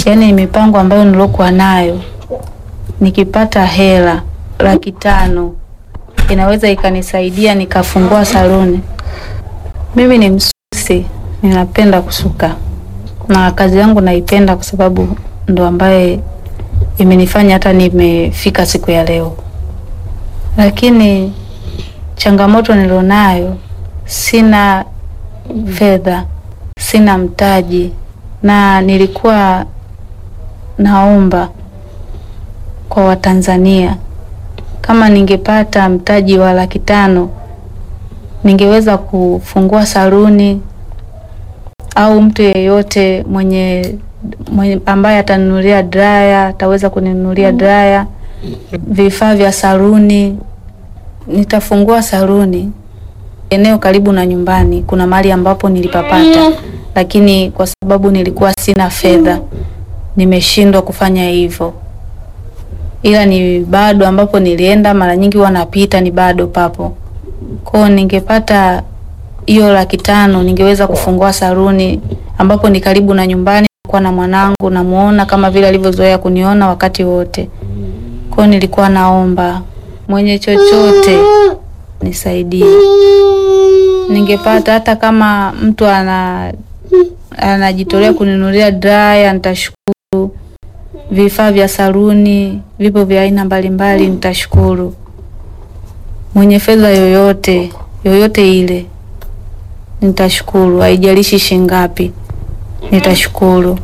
yaani mipango ambayo nilokuwa nayo, nikipata hela laki tano inaweza ikanisaidia nikafungua saluni. Mimi ni msusi, ninapenda kusuka na kazi yangu naipenda kwa sababu ndo ambaye imenifanya hata nimefika siku ya leo, lakini changamoto nilionayo, sina fedha, sina mtaji, na nilikuwa naomba kwa Watanzania kama ningepata mtaji wa laki tano ningeweza kufungua saluni au mtu yeyote mwenye, mwenye ambaye atanunulia dryer ataweza kuninunulia dryer, vifaa vya saluni. Nitafungua saluni eneo karibu na nyumbani, kuna mahali ambapo nilipapata, lakini kwa sababu nilikuwa sina fedha nimeshindwa kufanya hivyo, ila ni bado ambapo nilienda mara nyingi huwa napita ni bado papo kwao. Ningepata hiyo laki tano ningeweza kufungua saluni ambapo ni karibu na nyumbani, kwa na mwanangu namuona kama vile alivyozoea kuniona wakati wote. Kwao nilikuwa naomba mwenye chochote nisaidie, ningepata hata kama mtu ana anajitolea kuninunulia dryer nitashukuru. Vifaa vya saluni vipo vya aina mbalimbali, nitashukuru. Mwenye fedha yoyote yoyote ile nitashukuru, haijalishi shingapi, nitashukuru.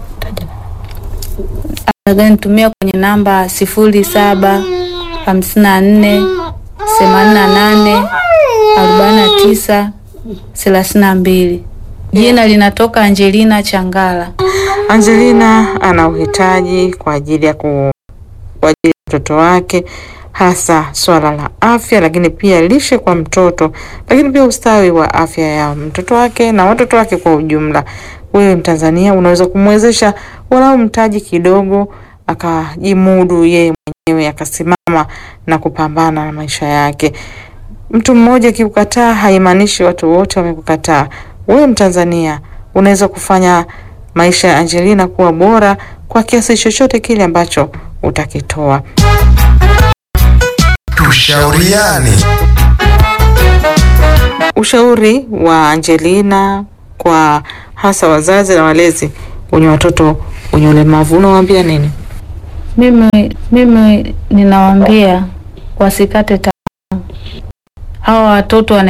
Nitumia kwenye namba sifuri saba hamsini na nne themanini na nane arobaini na tisa thelathini na mbili. Jina linatoka Angelina Changala. Angelina ana uhitaji kwa ajili ya ku kwa ajili ya mtoto wake hasa swala la afya, lakini pia lishe kwa mtoto, lakini pia ustawi wa afya ya mtoto wake na watoto wake kwa ujumla. Wewe Mtanzania unaweza kumwezesha walau mtaji kidogo, akajimudu yeye mwenyewe, akasimama na kupambana na maisha yake. Mtu mmoja akikukataa haimaanishi watu wote wamekukataa. Wewe Mtanzania unaweza kufanya maisha ya Angelina kuwa bora kwa kiasi chochote kile ambacho utakitoa. Tushauriane. Ushauri wa Angelina kwa hasa wazazi na walezi wenye watoto wenye ulemavu unawaambia nini? Mimi mimi ninawaambia wasikate tamaa. Hawa watoto wana